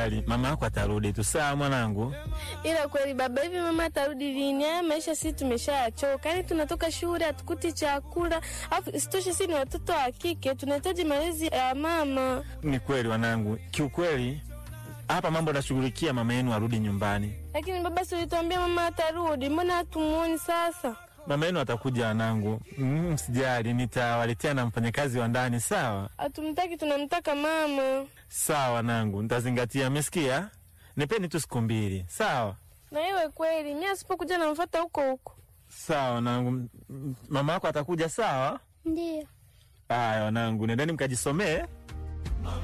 Usijali, mama yako atarudi tu. Sawa mwanangu. Ila kweli baba, hivi mama atarudi lini? Haya maisha sisi tumeshayachoka, yaani tunatoka shule hatukuti chakula, afu isitoshe sisi ni watoto wa kike, tunahitaji malezi ya mama. Ni kweli wanangu, kiukweli hapa mambo nashughulikia mama yenu arudi nyumbani. Lakini baba, si ulituambia mama atarudi, mbona hatumuoni sasa? Mama yenu atakuja wanangu, Mm, msijali, nitawaletea na mfanyakazi wa ndani. Sawa Hatumtaki, tunamtaka mama. sawa wanangu, nitazingatia. Mmesikia? Nipeni tu siku mbili. Sawa Na iwe kweli, mimi asipokuja namfuata huko huko. sawa wanangu, M- m- mama yako atakuja. Sawa Ndiyo. haya wanangu, nendeni mkajisomee.